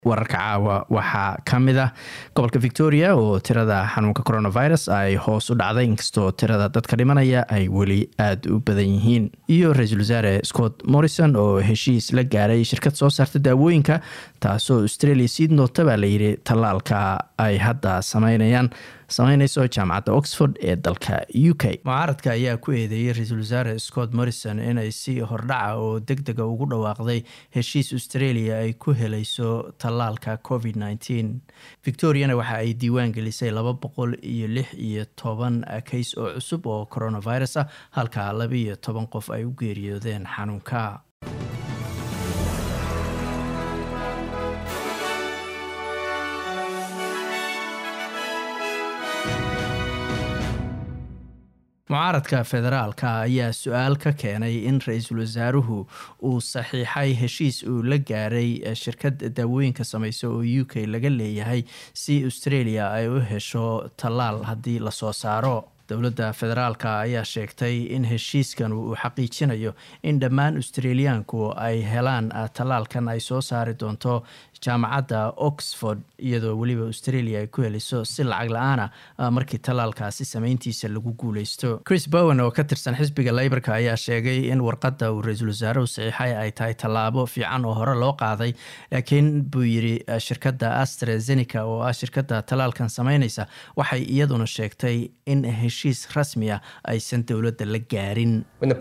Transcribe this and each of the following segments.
wararka caawa waxaa ka mid ah gobolka victoria oo tirada xanuunka coronavirus ay hoos u dhacday inkastoo tirada dadka dhimanaya ay weli aada u badan yihiin iyo ra-iisul wasaare scott morrison oo heshiis la gaaray shirkad soo saarta daawooyinka taasoo australia sii noota baa layidhi tallaalka ay hadda sameynayaan sameyneyso jaamacadda oxford ee dalka u k mucaaradka ayaa ku eedeeyey ra-iisul wasaare scott morrison inay si hordhaca oo deg dega ugu dhawaaqday heshiis australia ay ku helayso tallaalka covid nteen victoriana waxa ay diiwaan gelisay laba boqol iyo lix iyo toban kays oo cusub oo coronavirus ah halka laba iyo toban qof ay u geeriyoodeen xanuunka mucaaradka federaalka ayaa su-aal ka keenay in ra-iisul wasaaruhu uu saxiixay heshiis uu la gaaray shirkad daawooyinka sameysa oo u k laga leeyahay si australia ay u hesho tallaal haddii lasoo saaro dowladda federaalk ayaa sheegtay in heshiiskan uu xaqiijinayo in dhammaan australiyaanku ay helaan tallaalkan ay soo saari doonto jaamacadda oxford iyadoo weliba australia ay ku heliso si lacag la-aana markii tallaalkaasi sameyntiisa lagu guuleysto chris bowen oo ka tirsan xisbiga leyborka ayaa sheegay in warqadda uu ra-iisul wasaaruhu saxiixay ay tahay tallaabo fiican oo hore loo qaaday laakiin buu yidhi shirkadda astrazeneca oo ah shirkadda tallaalkan sameyneysa waxay iyaduna sheegtay in heshiis rasmi ah aysan dowladda la gaarin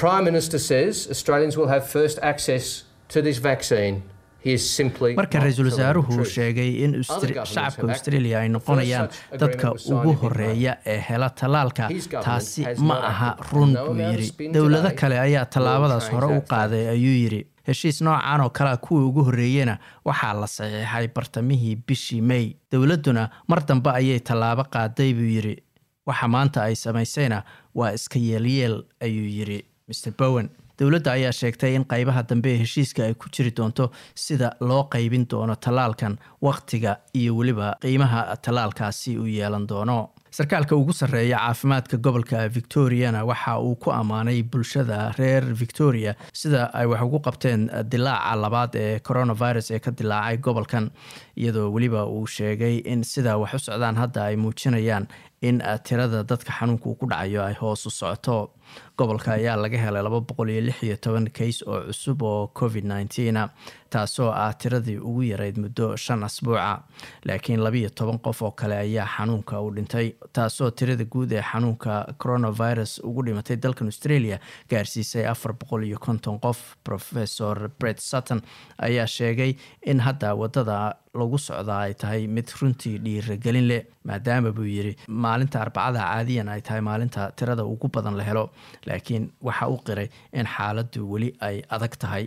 marka ra-iisul wasaaruhu sheegay in shacabka australia ay noqonayaan dadka ugu horeeya ee hela tallaalka taasi ma aha run buu yidhi dowlado kale ayaa tallaabadaas hore u qaaday ayuu yidhi heshiis noocan oo kalea kuwii ugu horreeyena waxaa la saxiixay bartamihii bishii may dowladduna mar dambe ayay tallaabo qaaday buu yidhi waxa maanta ay samaysayna waa iska yeelyeel ayuu yidhi mr bowen dowladda ayaa sheegtay in qaybaha dambe ee heshiiska ay ku jiri doonto sida loo qaybin doono tallaalkan wakhtiga iyo weliba qiimaha tallaalkaasi uu yeelan doono sarkaalka ugu sarreeya caafimaadka gobolka victoriana waxa uu ku ammaanay bulshada reer victoria sida ay wax ugu qabteen dilaaca labaad ee coronavirus ee ka dilaacay gobolkan iyadoo weliba uu sheegay in sida wax u socdaan hadda ay muujinayaan in tirada dadka xanuunka uu ku dhacayo ay hoos u socoto gobolka ayaa laga helay laba boqol iyo lix iyo toban kays oo cusub oo covid nneteena taasoo ah tiradii ugu yarayd muddo shan asbuuca laakiin labiiyo toban qof oo kale ayaa xanuunka u dhintay taasoo tirada guud ee xanuunka coronavirus ugu dhimatay dalkan australia gaarsiisay afar boqol iyo konton qof professor bret sutton ayaa sheegay in hadda wadada lagu socdaa ay tahay mid runtii dhiiragelin leh maadaama buu yidhi maalinta arbacada caadiyan ay tahay maalinta tirada ugu badan la helo laakiin waxa u qiray in xaaladdu weli ay adag tahay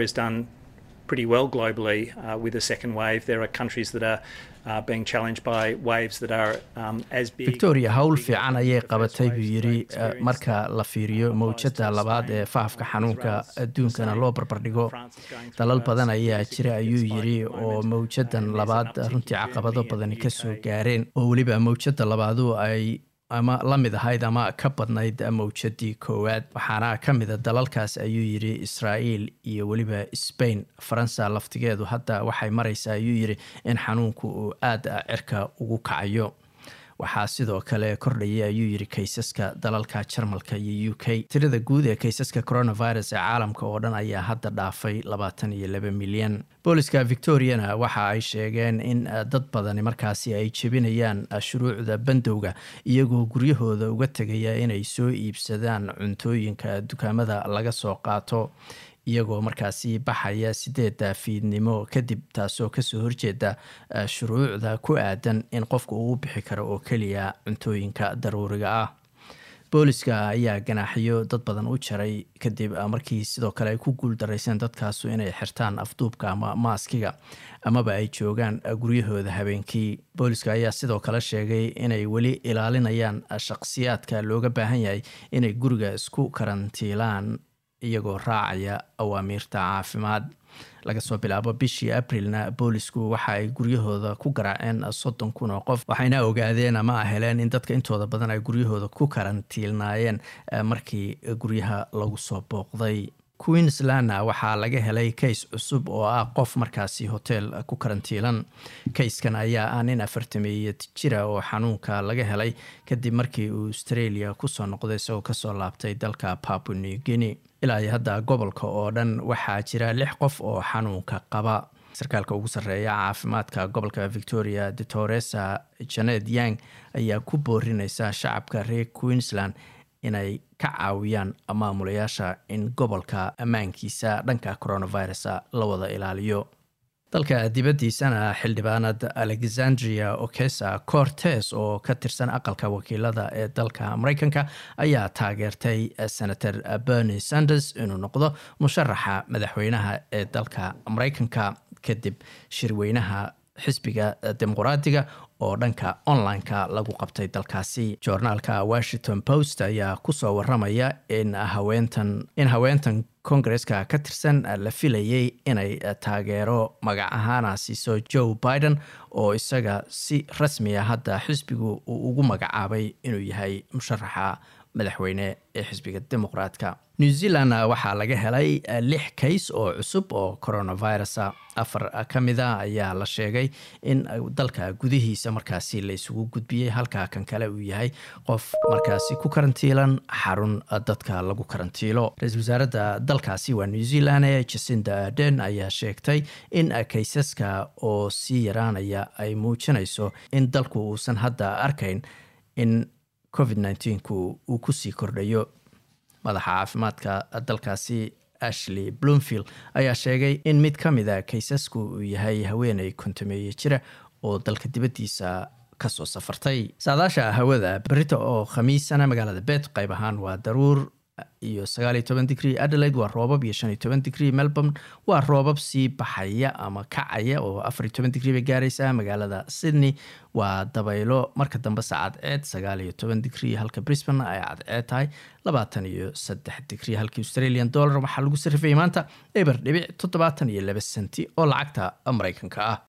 pretty well globally uh, with a second wave. There are countries that are uh, being challenged by waves that are um, as big. Victoria hawl fiican ayay qabatay buu yidhi marka la fiiriyo mawjada labaad ee faafka xanuunka adduunkana loo barbardhigo dalal badan ayaa jira ayuu yidhi oo mawjadan labaad runtii caqabado badani kasoo gaareen oo weliba mawjada labaadu ay ama la mid ahayd ama ka badnayd mawjadii koowaad waxaana ka mida dalalkaas ayuu yidhi israa'iil iyo weliba sbain faransa laftigeedu hadda waxay maraysaa ayuu yidhi in xanuunku uu aada cirka ugu kacayo waxaa sidoo kale kordhaya ayuu yidhi kaysaska dalalka jarmalka iyo u k tirada guud ee kaysaska coronavirus ee caalamka oo dhan ayaa hadda dhaafay labaatan iyo laba milyan booliska victoriana waxa ay sheegeen in dad badani markaasi ay jebinayaan shuruucda bandowga iyagoo guryahooda uga tegaya inay soo iibsadaan cuntooyinka dukaamada laga soo qaato iyagoo markaasi baxaya sideedda fiidnimo kadib taasoo kasoo horjeeda shuruucda ku aadan in qofka uu bixi karo oo keliya cuntooyinka daruuriga ah booliska ayaa ganaaxiyo dad badan u jaray kadib markii sidoo kale ay ku guul darayseen dadkaasu inay xirtaan afduubka ama maaskiga amaba ay joogaan guryahooda habeenkii booliska ayaa sidoo kale sheegay inay weli ilaalinayaan shaqsiyaadka looga baahan yahay inay guriga isku karantiilaan iyagoo raacaya awaamiirta caafimaad laga soo bilaabo bishii abrilna boolisku waxa ay guryahooda ku garaaceen soddon kun oo qof waxayna ogaadeen ama heleen in dadka intooda badan ay guryahooda ku karantiilnaayeen markii guryaha lagu soo booqday queenslandna waxaa laga helay kays cusub oo ah qof markaasi hotel ku karantiilan kayskan ayaa ah nin afartameeya jira oo xanuunka laga helay kadib markii uu australia kusoo noqday isagoo kasoo laabtay dalka papua new guinea ilaa iyo hadda gobolka oo dhan waxaa jira lix qof oo xanuunka qaba sarkaalka ugu sarreeya caafimaadka gobolka victoria detoresa janet yang ayaa ku boorineysa shacabka reer queensland inay ka caawiyaan maamulayaasha in gobolka ammaankiisa dhanka coronavirus la wada ilaaliyo dalka dibaddiisana xildhibaanad alexandria okesa cortes oo ka tirsan aqalka wakiilada ee dalka mareykanka ayaa taageertay senator bernie sanders inuu noqdo musharaxa madaxweynaha ee dalka mareykanka kadib shirweynaha xisbiga dimuqraadiga oo dhanka online-ka lagu qabtay dalkaasi joornaalka washington post ayaa kusoo waramaya in haweentan in haweentan kongareska ka tirsan la filayay inay taageero magac ahaana siiso joe biden oo isaga si rasmiya hadda xisbigu uu ugu magacaabay inuu yahay musharaxa madaxweyne ee xisbiga dimuqraadka new zealand waxaa laga helay lix kays oo cusub oo coronavirus afar ka mida ayaa la sheegay in dalka gudihiisa markaasi la isugu gudbiyey halka kan kale uu yahay qof markaasi ku karantiilan xarun dadka lagu karantiilo ra-iisul wasaaradda dalkaasi waa new zealand ee jacinda arden ayaa sheegtay in kaysaska oo sii yaraanaya ay muujinayso in dalku uusan hadda arkayn in covid nneteen-ku uu kusii kordhayo madaxa caafimaadka dalkaasi ashley bloomfield ayaa sheegay in mid ka mida kaysasku uu yahay haweeney kontameeye jira oo dalka dibaddiisa kasoo safartay saadaasha hawada berita oo khamiisana magaalada bet qayb ahaan waa daruur iyo sagaaliyo toban digrie adelaide waa roobab iyo shan iyo toban digrie melbourne waa roobab sii baxaya ama kacaya oo afariyo toban digrie bay gaaraysaa magaalada sydney waa dabaylo marka dambe saacadceed sagaal iyo toban digrie halka brisbane ay cadceed tahay labaatan iyo saddex digrie halkii australian dollar waxaa lagu sarifayay maanta eber dhibic toddobaatan iyo laba senti oo lacagta mareykanka ah